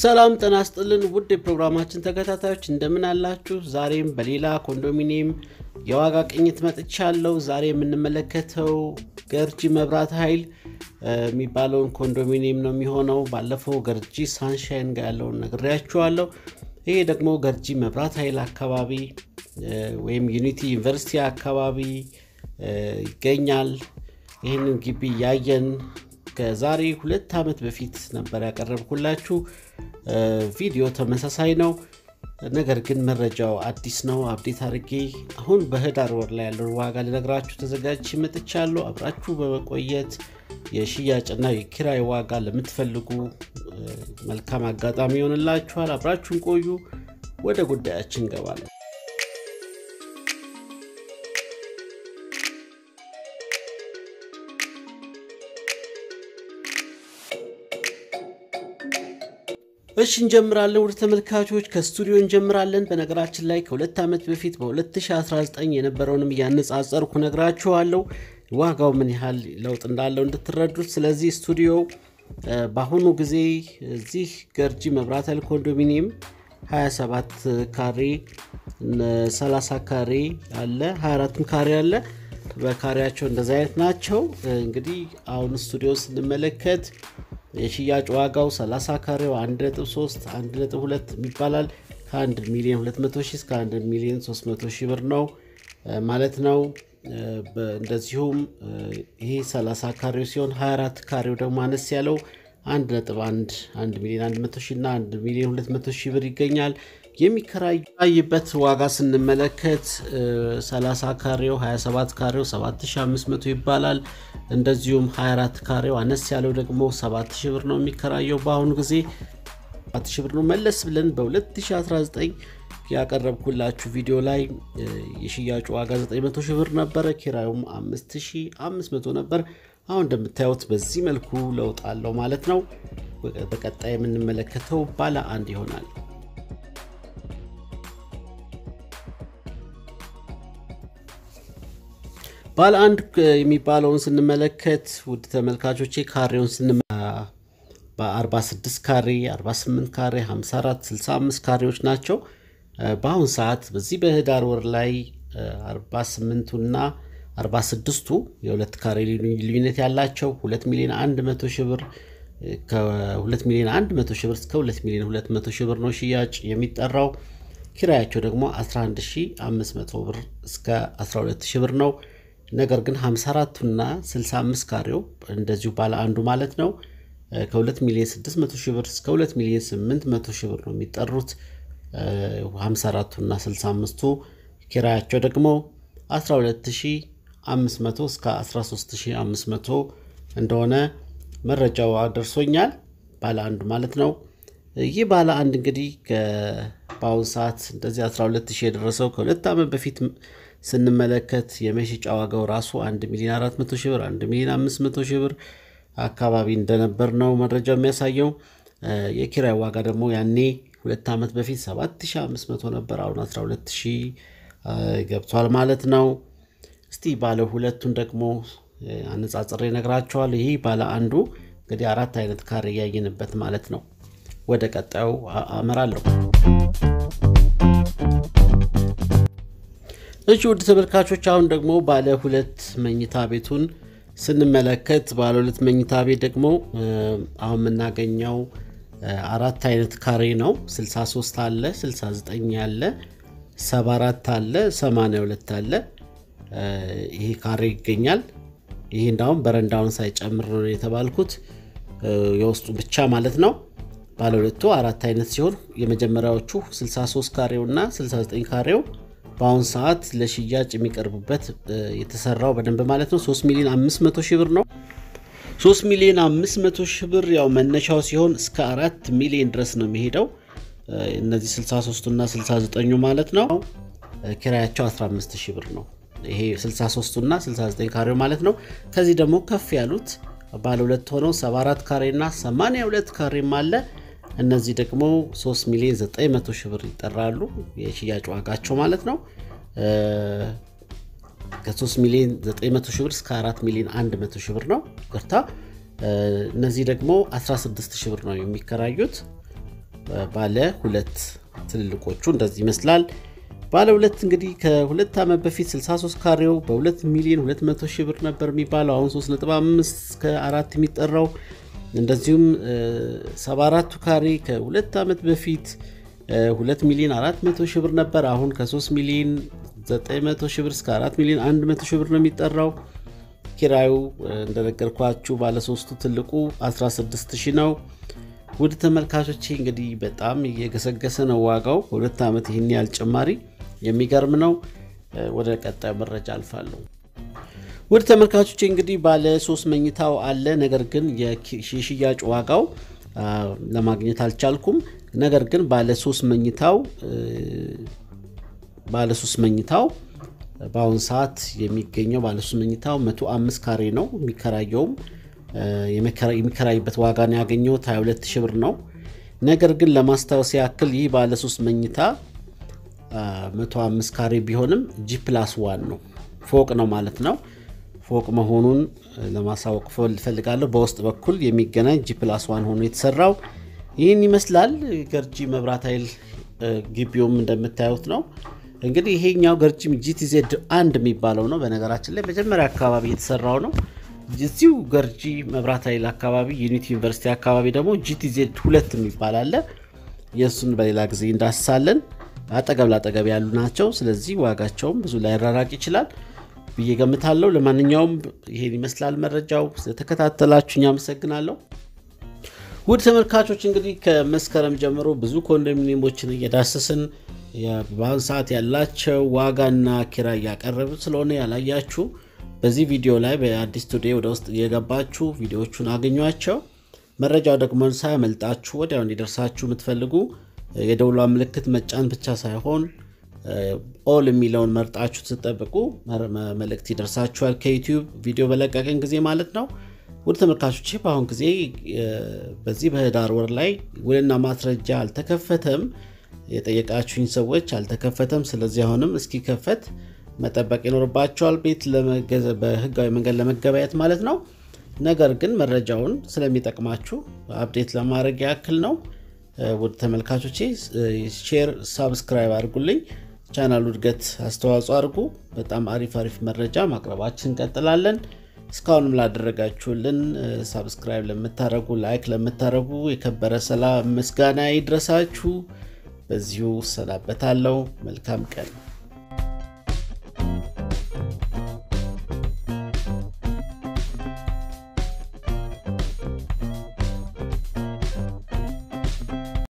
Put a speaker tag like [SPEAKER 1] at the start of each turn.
[SPEAKER 1] ሰላም ጤና ይስጥልን ውድ የፕሮግራማችን ተከታታዮች እንደምን አላችሁ? ዛሬም በሌላ ኮንዶሚኒየም የዋጋ ቅኝት መጥቻለሁ። ዛሬ የምንመለከተው ገርጂ መብራት ኃይል የሚባለውን ኮንዶሚኒየም ነው የሚሆነው። ባለፈው ገርጂ ሳንሻይን ጋር ያለውን ነግሬያችኋለሁ። ይሄ ደግሞ ገርጂ መብራት ኃይል አካባቢ ወይም ዩኒቲ ዩኒቨርሲቲ አካባቢ ይገኛል። ይህንን ግቢ ያየን ከዛሬ ሁለት ዓመት በፊት ነበር ያቀረብኩላችሁ። ቪዲዮ ተመሳሳይ ነው፣ ነገር ግን መረጃው አዲስ ነው። አብዴት አድርጌ አሁን በህዳር ወር ላይ ያለውን ዋጋ ልነግራችሁ ተዘጋጅቼ መጥቻለሁ። አብራችሁ በመቆየት የሽያጭና የኪራይ ዋጋ ለምትፈልጉ መልካም አጋጣሚ ይሆንላችኋል። አብራችሁን ቆዩ። ወደ ጉዳያችን እንገባለን። እሺ እንጀምራለን። ወደ ተመልካቾች ከስቱዲዮ እንጀምራለን። በነገራችን ላይ ከሁለት ዓመት በፊት በ2019 የነበረውንም እያነጻጸርኩ ነግራችኋለሁ ዋጋው ምን ያህል ለውጥ እንዳለው እንድትረዱት። ስለዚህ ስቱዲዮ በአሁኑ ጊዜ እዚህ ገርጂ መብራት ኃይል ኮንዶሚኒየም 27 ካሬ 30 ካሬ አለ 24 ካሬ አለ። በካሬያቸው እንደዚህ አይነት ናቸው። እንግዲህ አሁን ስቱዲዮ ስንመለከት የሽያጭ ዋጋው 30 ካሬው 1.3 1.2 ይባላል። ከ1 ሚሊዮን 200 ሺህ እስከ 1 ሚሊዮን 300 ሺህ ብር ነው ማለት ነው። እንደዚሁም ይሄ 30 ካሬው ሲሆን 24 ካሬው ደግሞ አነስ ያለው 1.1 1 ሚሊዮን 100 ሺህ እና 1 ሚሊዮን 200 ሺህ ብር ይገኛል። የሚከራይበት ዋጋ ስንመለከት 30 ካሬው 27 ካሬው 7500 ይባላል። እንደዚሁም 24 ካሬው አነስ ያለው ደግሞ 7000 ብር ነው የሚከራየው በአሁኑ ጊዜ 7000 ብር ነው። መለስ ብለን በ2019 ያቀረብኩላችሁ ቪዲዮ ላይ የሽያጩ ዋጋ 900 ሺህ ብር ነበረ፣ ኪራዩም 5500 ነበር። አሁን እንደምታዩት በዚህ መልኩ ለውጥ አለው ማለት ነው። በቀጣይ የምንመለከተው ባለ አንድ ይሆናል። ባለ አንድ የሚባለውን ስንመለከት ውድ ተመልካቾቼ ካሬውን ስን በ46 ካሬ 48 ካሬ 54 65 ካሬዎች ናቸው። በአሁን ሰዓት በዚህ በህዳር ወር ላይ 48ቱና 46ቱ የሁለት ካሬ ልዩነት ያላቸው 2 ሚሊዮን 100 ሺህ ብር ከ2 ሚሊዮን 100 ሺህ ብር እስከ 2 ሚሊዮን 200 ሺህ ብር ነው ሽያጭ የሚጠራው። ኪራያቸው ደግሞ 11500 ብር እስከ 12000 ብር ነው። ነገር ግን 54ቱና 65 ካሬው እንደዚሁ ባለ አንዱ ማለት ነው ከ2 ሚሊዮን 600 ሺህ ብር እስከ 2 ሚሊዮን 800 ሺህ ብር ነው የሚጠሩት። 54ቱና 65ቱ ኪራያቸው ደግሞ 12500 እስከ 13500 እንደሆነ መረጃው ደርሶኛል። ባለ አንዱ ማለት ነው። ይህ ባለ አንድ እንግዲህ በአሁኑ ሰዓት እንደዚህ 12000 የደረሰው ከሁለት ዓመት በፊት ስንመለከት የመሸጫ ዋጋው ራሱ 1 ሚሊዮን 400 ሺህ ብር 1 ሚሊዮን 500 ሺህ ብር አካባቢ እንደነበር ነው መረጃው የሚያሳየው። የኪራይ ዋጋ ደግሞ ያኔ ሁለት ዓመት በፊት 7500 ነበር፣ አሁን 12000 ገብቷል ማለት ነው። እስቲ ባለ ሁለቱን ደግሞ አነጻጽሬ እነግራቸዋለሁ። ይህ ባለ አንዱ እንግዲህ አራት አይነት ካሬ እያየንበት ማለት ነው። ወደ ቀጣዩ አመራለሁ። እሺ ውድ ተመልካቾች አሁን ደግሞ ባለ ሁለት መኝታ ቤቱን ስንመለከት ባለ ሁለት መኝታ ቤት ደግሞ አሁን የምናገኘው አራት አይነት ካሬ ነው። 63 አለ፣ 69 አለ፣ 74 አለ፣ 82 አለ። ይሄ ካሬ ይገኛል። ይሄ እንዳሁም በረንዳውን ሳይጨምር ነው የተባልኩት የውስጡ ብቻ ማለት ነው። ባለ ሁለቱ አራት አይነት ሲሆን የመጀመሪያዎቹ 63 ካሬው እና 69 ካሬው በአሁኑ ሰዓት ለሽያጭ የሚቀርቡበት የተሰራው በደንብ ማለት ነው 3 ሚሊዮን 500 ሺህ ብር ነው። 3 ሚሊዮን 500 ሺህ ብር ያው መነሻው ሲሆን እስከ 4 ሚሊዮን ድረስ ነው የሚሄደው። እነዚህ 63 እና 69 ማለት ነው። ኪራያቸው 15 ሺህ ብር ነው። ይሄ 63 እና 69 ካሬው ማለት ነው። ከዚህ ደግሞ ከፍ ያሉት ባለ ሁለት ሆነው 74 ካሬ እና 82 ካሬም አለ። እነዚህ ደግሞ 3 ሚሊዮን 900 ሺህ ብር ይጠራሉ። የሽያጭ ዋጋቸው ማለት ነው። ከ3 ሚሊዮን 900 ሺህ ብር እስከ 4 ሚሊዮን 100 ሺህ ብር ነው። ቅርታ እነዚህ ደግሞ 16 ሺህ ብር ነው የሚከራዩት። ባለ ሁለት ትልልቆቹ እንደዚህ ይመስላል። ባለ ሁለት እንግዲህ ከሁለት ዓመት በፊት 63 ካሬው በ2 ሚሊዮን 200 ሺህ ብር ነበር የሚባለው አሁን 3.5 እስከ አራት የሚጠራው እንደዚሁም 74ቱ ካሬ ከሁለት ዓመት በፊት 2 ሚሊዮን 400 ሺህ ብር ነበር አሁን ከ3 ሚሊዮን 900 ሺህ ብር እስከ 4 ሚሊዮን 100 ሺህ ብር ነው የሚጠራው። ኪራዩ እንደነገርኳችሁ ባለሶስቱ ትልቁ 16 ሺህ ነው። ውድ ተመልካቾቼ እንግዲህ በጣም እየገሰገሰ ነው ዋጋው በሁለት ዓመት ይህን ያህል ጭማሪ የሚገርም ነው። ወደ ቀጣዩ መረጃ አልፋለሁ። ውድ ተመልካቾቼ እንግዲህ ባለ ሶስት መኝታው አለ። ነገር ግን የሽያጭ ዋጋው ለማግኘት አልቻልኩም። ነገር ግን ባለ ሶስት መኝታው ባለ ሶስት መኝታው በአሁኑ ሰዓት የሚገኘው ባለ ሶስት መኝታው 105 ካሬ ነው። የሚከራየውም የሚከራይበት ዋጋ ነው ያገኘሁት 22 ሺህ ብር ነው። ነገር ግን ለማስታወስ ያክል ይህ ባለ ሶስት መኝታ 105 ካሬ ቢሆንም ጂ ፕላስ ዋን ነው፣ ፎቅ ነው ማለት ነው። ፎቅ መሆኑን ለማሳወቅ ፈልጋለሁ። በውስጥ በኩል የሚገናኝ ጂ ፕላስ ዋን ሆኖ የተሰራው ይህን ይመስላል። ገርጂ መብራት ኃይል ግቢውም እንደምታዩት ነው። እንግዲህ ይሄኛው ገርጂ ጂቲዜድ አንድ የሚባለው ነው። በነገራችን ላይ መጀመሪያ አካባቢ የተሰራው ነው። እዚሁ ገርጂ መብራት ኃይል አካባቢ ዩኒቲ ዩኒቨርሲቲ አካባቢ ደግሞ ጂቲዜድ ሁለት የሚባል አለ። የእሱን በሌላ ጊዜ እንዳስሳለን። አጠገብ ላጠገብ ያሉ ናቸው። ስለዚህ ዋጋቸውም ብዙ ላይራራቅ ይችላል ብዬ ገምታለሁ። ለማንኛውም ይሄን ይመስላል መረጃው። ስለተከታተላችሁኝ አመሰግናለሁ። ውድ ተመልካቾች እንግዲህ ከመስከረም ጀምሮ ብዙ ኮንዶሚኒየሞችን እየዳሰስን በአሁኑ ሰዓት ያላቸው ዋጋና ኪራይ እያቀረብ ስለሆነ ያላያችሁ በዚህ ቪዲዮ ላይ በአዲስ ቱዴይ ወደ ውስጥ እየገባችሁ ቪዲዮዎቹን አገኟቸው። መረጃው ደግሞ ሳያመልጣችሁ ወዲያው እንዲደርሳችሁ የምትፈልጉ የደውሏ ምልክት መጫን ብቻ ሳይሆን ኦል የሚለውን መርጣችሁ ስትጠብቁ መልእክት ይደርሳችኋል ከዩቲዩብ ቪዲዮ በለቀቅን ጊዜ ማለት ነው። ውድ ተመልካቾች በአሁን ጊዜ በዚህ በህዳር ወር ላይ ውልና ማስረጃ አልተከፈተም የጠየቃችሁኝ ሰዎች አልተከፈተም። ስለዚህ አሁንም እስኪከፈት መጠበቅ ይኖርባቸዋል፣ ቤት በህጋዊ መንገድ ለመገበያየት ማለት ነው። ነገር ግን መረጃውን ስለሚጠቅማችሁ አፕዴት ለማድረግ ያክል ነው። ውድ ተመልካቾቼ ሼር፣ ሳብስክራይብ አድርጉልኝ። ቻናሉ እድገት አስተዋጽኦ አድርጉ። በጣም አሪፍ አሪፍ መረጃ ማቅረባችን እንቀጥላለን። እስካሁንም ላደረጋችሁልን ሳብስክራይብ ለምታደረጉ፣ ላይክ ለምታደረጉ የከበረ ሰላም ምስጋና ይድረሳችሁ። በዚሁ እሰናበታለሁ። መልካም ቀን